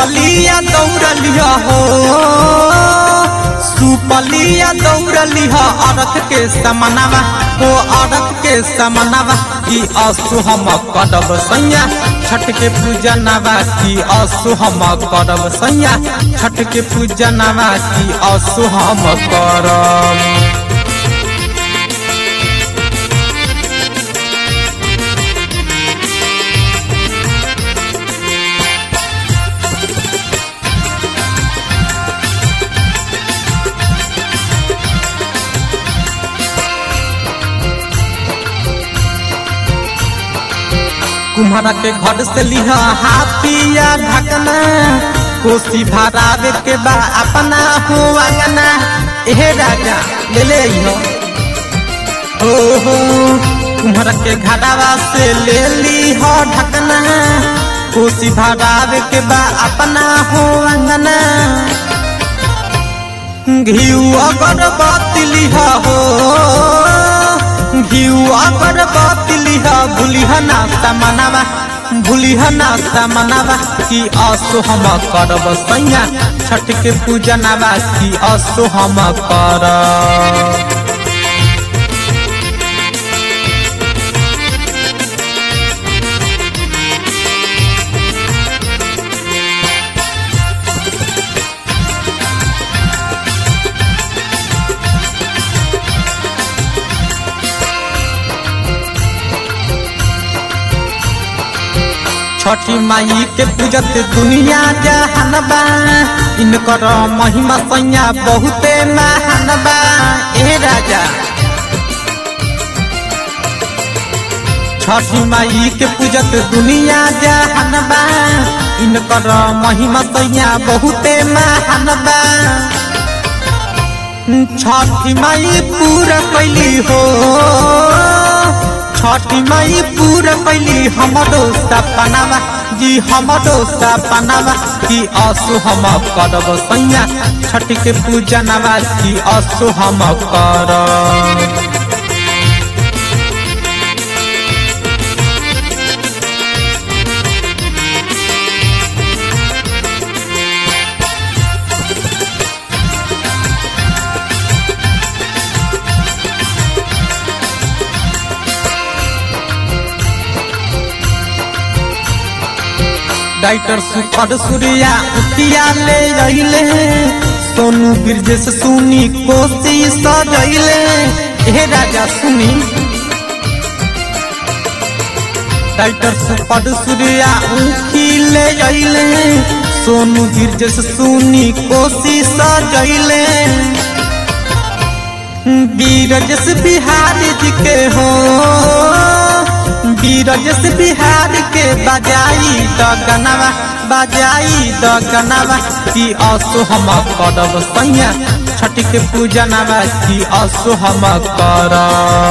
सुपलिया दौड़लिया हो सुपलिया दौड़लिया अरख के समनवा हो अरख के समनवा की असु हम करब सैया छठ के पूजनवा की असु हम करब सैया छठ के पूजनवा की असु हम करब कुम्हारा के घर से लिहा हाथिया ढकना कोसी भरावे के बा अपना हो अंगना एहे राजा ले ले हो ओ हो कुम्हारा के घरावा से ले ली हो ढकना कोसी भरावे के बा अपना हो अंगना घिउ अगरबत्ती लिहा हो घिउ अगरबत्ती लिहा भूलिह ना समनवा भूलिह ना समनवा की असो हम करब सैया छठ के पूजनवा की असो हम करब छठी माई के पूजत दुनिया जहानबा इनकर महिमा सैया बहुते महानबा ए राजा छठी माई के पूजत दुनिया जहानबा इनकर महिमा सैया बहुते महानबा छठी माई पूरा कैली हो छठी माई पूरा कैली हमरो सपनावा जी हमरो सपनावा की असु हम करब सैया छठ के पूजनवा की असु हम करब डाइटर सुपर सूर्या उतिया ले अइले सोनू ब्रजेश सुनी कोसी सजैले हे राजा सुनी डाइटर सुपर सूर्या उखी ले अइले सोनू ब्रजेश सुनी कोसी सजैले बीरजस बिहारी जी के हो बीरजस बिहार के बजाई द गनवा बजाई द गनवा की असो हम करब सैया छठ के पूजनवा की असो हम करब